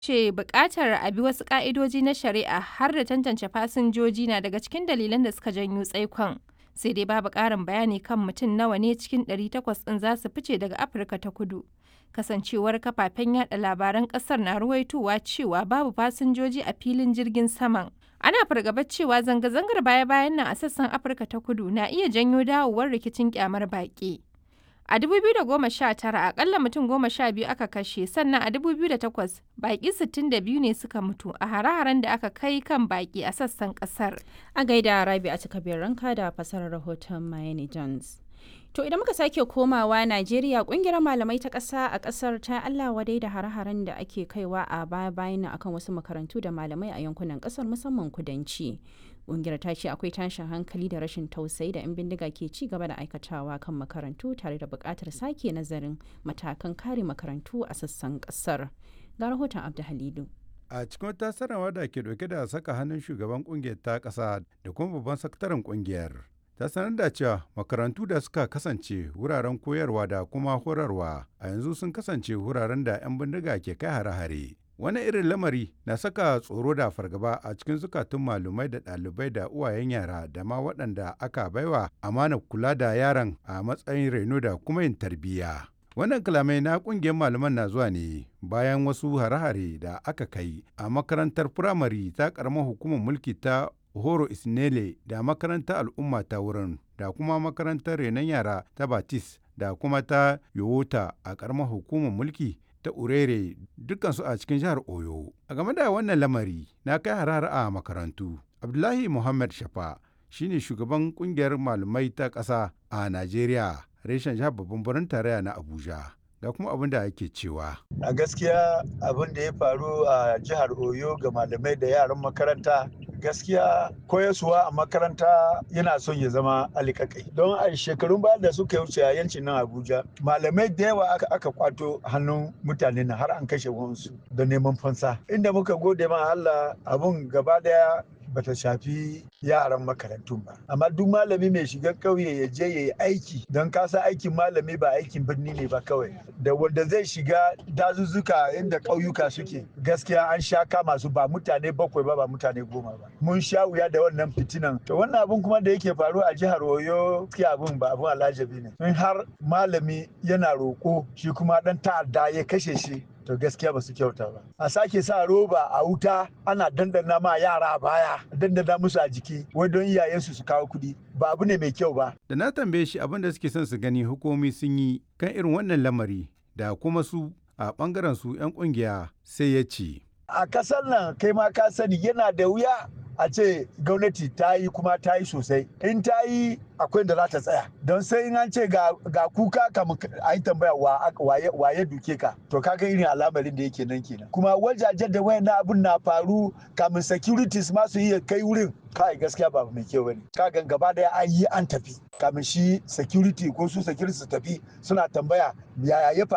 ce buƙatar a bi wasu ƙa'idoji na shari'a har da tantance fasinjoji na daga cikin dalilan da suka janyo tsaikon. Sai dai babu ƙarin bayani kan mutum nawa ne cikin 800 ɗin za su fice daga Afirka ta kudu. Kasancewar kafafen yada labaran ƙasar na ruwaitowa cewa babu fasinjoji a filin jirgin saman. Ana fargabar cewa zanga-zangar baya-bayan nan a sassan Afirka ta kudu na iya janyo dawowar rikicin kyamar baƙi. A 2019 akalla mutum goma sha biyu aka kashe sannan a 2008 baƙi 62 ne suka mutu a hare-haren da aka kai kan baƙi a sassan ƙasar. A gaida Rabi a cika ranka da fasarar rahoton Mayeni Jones. To idan muka sake komawa Najeriya kungiyar malamai ta ƙasa a ƙasar ta Allah wadai da hare-haren da ake kaiwa a baya-bayan nan akan wasu makarantu da malamai a yankunan ƙasar musamman kudanci. Kungiyar ta ce akwai tashin hankali da rashin tausayi da 'yan bindiga ke ci gaba da aikatawa kan makarantu tare da buƙatar sake nazarin matakan kare makarantu a sassan ƙasar. Ga rahoton Abdu Halilu. a cikin wata sanarwa da ke dauke da saka hannun shugaban kungiyar ta ƙasa da kuma babban sakataren kungiyar ta sanar da cewa makarantu da suka kasance wuraren koyarwa da kuma horarwa a yanzu sun kasance wuraren da 'yan bindiga ke kai hare-hare wani irin lamari na saka tsoro da fargaba a cikin zukatun malumai da ɗalibai da uwayen yara da ma waɗanda aka baiwa amana kula da yaran a matsayin reno da kuma yin tarbiyya wannan kalamai na ƙungiyar malaman na zuwa ne bayan wasu hare-hare da aka kai a makarantar firamare ta ƙaramar hukumar mulki ta horo isnele da makarantar al'umma ta wurin da kuma makarantar renon yara ta batis da kuma ta yowota a ƙaramar hukumar mulki ta urere dukansu a cikin jihar oyo a game da wannan lamari na kai harar a makarantu abdullahi muhammad shafa shine shugaban kungiyar malamai ta ƙasa a najeriya reshen jihar babban birnin tarayya na abuja ga kuma abin da ake cewa a gaskiya abin da ya faru a jihar oyo ga malamai da yaran makaranta gaskiya koyaswa a makaranta yana son ya zama alikakai don a shekarun baya da suka wuce a yancin nan abuja malamai da yawa aka, aka kwato hannun mutane na har an kashe wansu da neman fansa inda muka gode ma allah abun gaba daya bata shafi yaran makarantun ba amma duk malami mai shiga ƙauye ya je ya yi aiki don kasa aikin malami ba aikin birni ne ba kawai da wanda zai shiga dazuzzuka inda ƙauyuka suke gaskiya an sha kama su ba mutane bakwai ba ba mutane goma ba mun sha wuya da wannan fitinan to wannan abun kuma da yake faru a jihar oyo gaskiya abun ba abun alajabi ne in har malami yana roƙo shi kuma dan ta'adda ya kashe shi to gaskiya ba su kyauta ba a sake sa roba a wuta ana dandana ma yara baya dandana musu a jiki wai don iyayensu su kawo kuɗi ba abu ne mai kyau ba da na tambaye shi abin da suke son su gani hukumi sun yi kan irin wannan lamari da kuma su a bangaren su 'yan kungiya sai ya ce a kasar nan kai ma ka sani yana da wuya a ce gwamnati ta yi kuma ta yi sosai in ta yi akwai da za ta tsaya don sai in an ce ga kuka kamun a yi tambaya waye duke ka to kaga irin al'amarin da yake nan kenan kuma wajajen da wayan abun na faru kamun securities ma su iya kai wurin kai gaskiya ba mai kyau bane kaga gaba daya an yi an tafi kamin shi security ko su security su tafi suna tambaya yaya ya